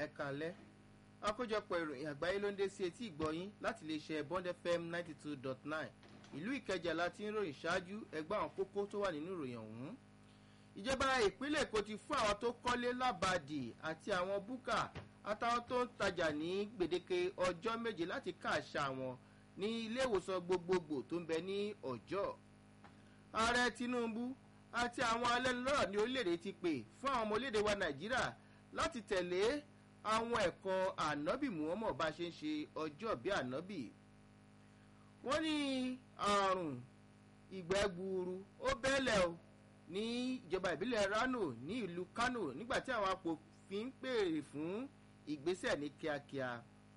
ẹ̀kálẹ́ àkójọpọ̀ ìròyìn àgbáyé ló ń dé sí etí ìgbọ́yín láti lè ṣe bond fm ninety two dot nine ìlú ìkẹjà láti ń ròyìn ṣáájú ẹgbẹ́ àwọn kókó tó wà nínú ìròyìn ọ̀hún ìjọba ìpínlẹ̀ èkó ti fún àwọn tó kọ́lé lábàdì àti àwọn búkà àtàwọn tó ń tajà ní gbèdéke ọjọ́ méje láti káàṣà wọn ní ilé ìwòsàn gbogbogbò tó ń bẹ ní ọjọ́ ààrẹ tinubu àti àwọn alẹ́nulọ́rọ̀ ní orílẹ̀-èdè ti pè fún àwọn ọmọ orílẹ̀-èdè wa nàìjíríà láti tẹ̀lé àwọn ẹ̀kọ́ ànábì muhammed bá ṣe ń ṣe ọjọ́ bí ànábì wọ́n ní àrùn ìgbẹ́ gbuuru ó bẹ́lẹ̀ o ní ìjọba ìbílẹ̀ rano ní ìlú kano nígbà tí àwọn apòfin ń pèrè fún ìgbésẹ̀ ní kíákíá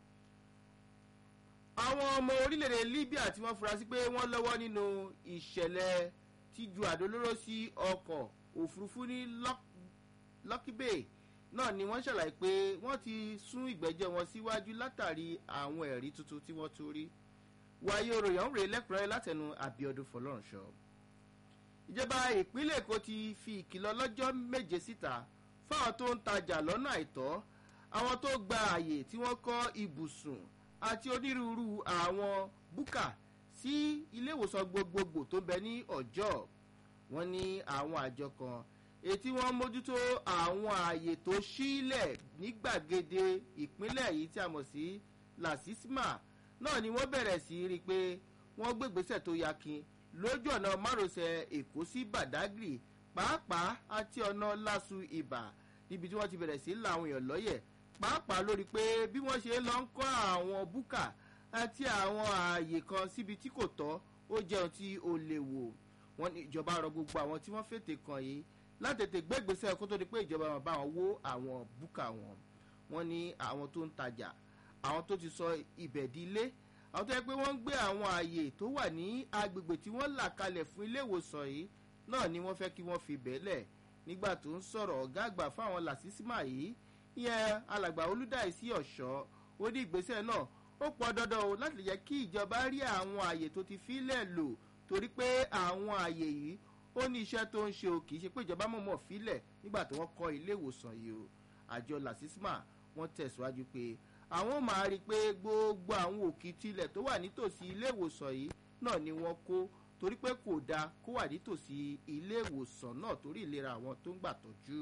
àwọn ọmọ orílẹ̀-èdè libya tí wọ́n fura sí pé wọ́n lọ́wọ́ nínú ìṣẹ̀lẹ̀ tíjú àdólóró sí ọkọ̀ òfurufú ní lucky bay náà ni wọ́n ṣàlàyé pé wọ́n ti sún ìgbẹ́jọ́ wọn síwájú látàrí àwọn ẹ̀rí tuntun tí wọ́n tún rí wáyé oròyìn ọ̀hún rèé lẹ́kùnrẹ́rẹ́ látẹnu abiodun fọlọ́runṣọ. ìjọba ìpínlẹ̀ èkó ti fi ìkìlọ̀ lọ́jọ́ méje síta fáwọn tó ń tajà lọ́nà àìtọ́ àwọn tó gba àyè tí wọ́n kọ́ ibùsùn àti onírúurú àwọn búkà sí ilé ìwòsàn gbogbogbò tó bẹ ní ọjọ́ wọn ní àwọn àjọ kan ètí wọn mójútó àwọn ààyè tó sílẹ̀ ní gbàgede ìpínlẹ̀ yìí tí a mọ̀ sí lasisma náà ni wọ́n bẹ̀rẹ̀ sí rí i pé wọ́n gbégbèsè tó yakin lójú ọ̀nà márosẹ̀ èkó sí badagry pàápàá àti ọ̀nà lásù ibà níbi tí wọ́n ti bẹ̀rẹ̀ sí làwọn èèyàn lọ́yẹ̀ pàápàá lórí pé bí wọ́n ṣe lọ ń kọ́ àwọn búkà àti àwọn ààyè kan síbi tí kò tọ́ ó jẹun tí ó lè wò wọ́n ní ìjọba rọ gbogbo àwọn tí wọ́n fètè kàn yìí látètè gbégbèsè kó tó di pé ìjọba wọn bá wọn wó àwọn búkà wọn wọ́n ní àwọn tó ń tajà àwọn tó ti sọ ibẹ̀ di ilé àwọn tó yẹ pé wọ́n ń gbé àwọn ààyè tó wà ní agbègbè tí wọ́n là kalẹ̀ fún ilé ìwòsàn yìí náà ni wọ́n fẹ́ kí wọ́n fi bẹ́ẹ̀lẹ̀ nígbà tó ń sọ̀rọ̀ ọ̀gá àgbà fáwọn làṣísímà yìí ìyẹn alàgbà olùdáìsí ọ̀ṣọ́ ó ní ìgbésẹ̀ náà ó pọn dandan o láti jẹ́ kí ìjọba rí àwọn ààyè tó ti fílẹ̀ lò torí pé àwọn ààyè yìí ó ní iṣẹ́ tó ń ṣe o kì í ṣe pé ìjọba mọ̀mọ́ fílẹ̀ nígbà tí wọ́n kọ́ ilé ìwòsàn yìí o àjọ làṣísímà wọ́n tẹ̀síwájú pé àwọn máa rí i pé gbogbo àwọn òkìtì ilẹ̀ tó wà nítòsí ilé ìwòsàn yìí náà ni wọ́n kó torí pé kò dáa kó wà nítòsí ilé ìwòsàn náà torí ìlera àwọn tó ń gbà tọ́jú.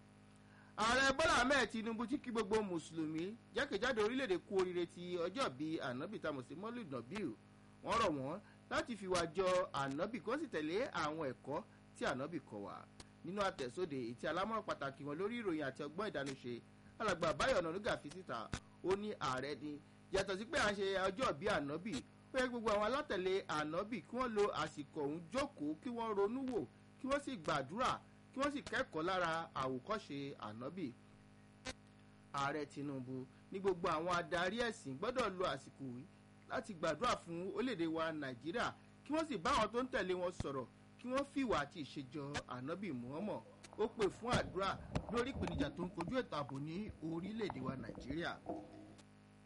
ààrẹ bọ́lá ahmed tinubu ti kí gbogbo mùsùlùmí jákèjádò orílẹ̀-èdè kú oríire ti ọjọ́ bíi ànábì tamọ̀sí mọ́lúd nàbíù wọ́n rọ̀ wọ́n láti fi wá jọ ànábì kó sì tẹ̀lé àwọn ẹ̀kọ́ tí ànábì kọ̀ wá nínú àtẹ̀sóde ìtì alámọ̀ràn pàtàkì wọn lórí ìròyìn àti ọgbọ́n ìdánúṣe alàgbà báyọ̀ ọ̀nàdúgà fi síta ó ní ààrẹ ni yàtọ̀ sí pé à ń ṣe ọjọ́ bíi ànábì ó yẹ gbogbo àwọn alátẹ̀lé ànábì kí wọ́n lo àsìkò ọ̀hún jókòó kí wọ́n ronú wò kí wọ́n sì gbàdúrà kí wọ́n sì kẹ́kọ̀ọ́ lára àwòkọ́ṣe ànábì. ààrẹ tinubu ní gbogbo àwọn adarí ẹ̀sìn gbọ́dọ̀ lo àsìkò yìí láti gbàdúrà fún orílẹ̀-èdè wa nàìjíríà kí wọ́n sì bá àwọn tó ń tẹ̀lé wọn sọ̀rọ̀ kí wọ́n fìwà àti ìṣèjọ ànábì muhammad ó pè fún àdúrà lórí ìpèníjà tó ń kojú ètò ààbò ní orílẹ̀-èdè wa nàìjíríà